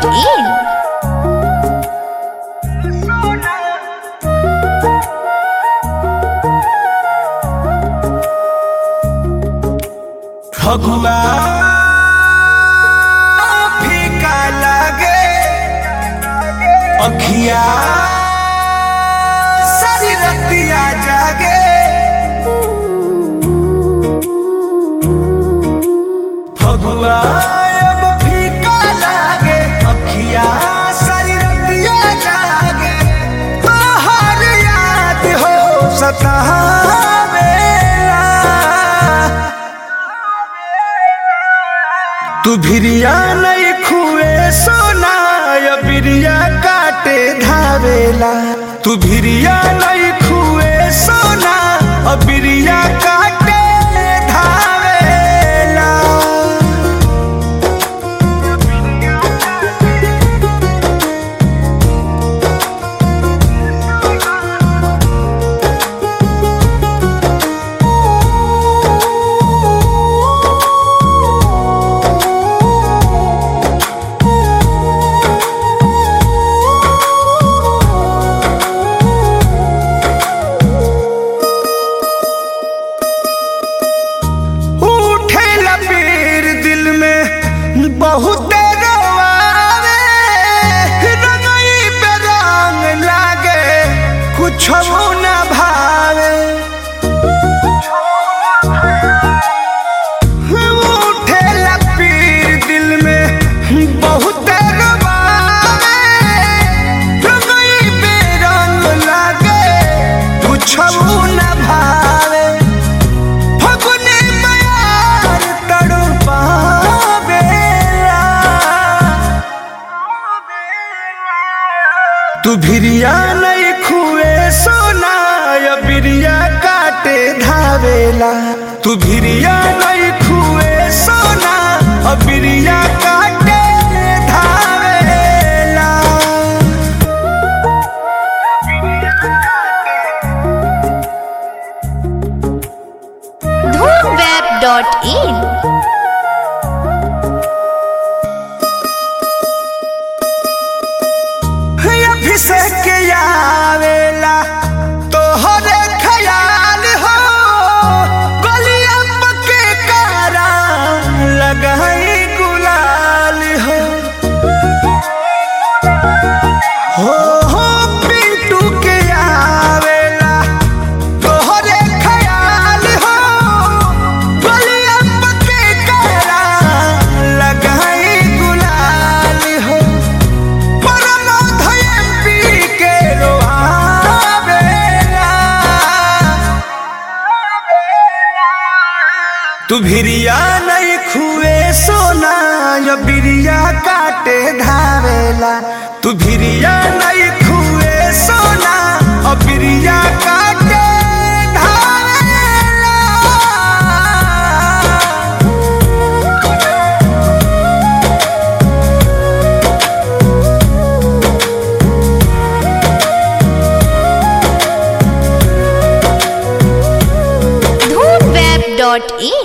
धूमवेब.in फगुआ फीका लागे अखिया सारी रतिया जागे फगुआ अब फीका लागे अखिया सारी रतिया जागे तोहर याद हो सतावेला तू भिरिया नहीं खुए सोना या बिरिया काटे धावेला तू भिरिया नहीं खुए सोना और बिरिया काटे धावेला उठे लपीर दिल में बहुत रोआवे रंगई पे रंग लागे कुछ न भावे उठे लपीर दिल में बहुत रोआवे रंगई पे रंग लागे कुछ न भावे फगुने मयार तड़पावेला तू भिरिया नहीं खुए सोना या बिरिया काटे धावेला तू भिरिया नहीं खुए सोना और बिरिया काटे धावेला धूमवेब.in अभिषेक आवेला तोहरे ख्याल हो गलिया पके कारा लगाई गुलाल हो हो हो पिंटू के आवेला तोहरे ख्याल हो गलिया पके कारा लगाई गुलाल हो तू भिरिया नहीं खुए सोना या बिरिया काटे धावेला तू भिरिया नहीं खुए सोना और बिरिया काटे धावेला धूमवेब.in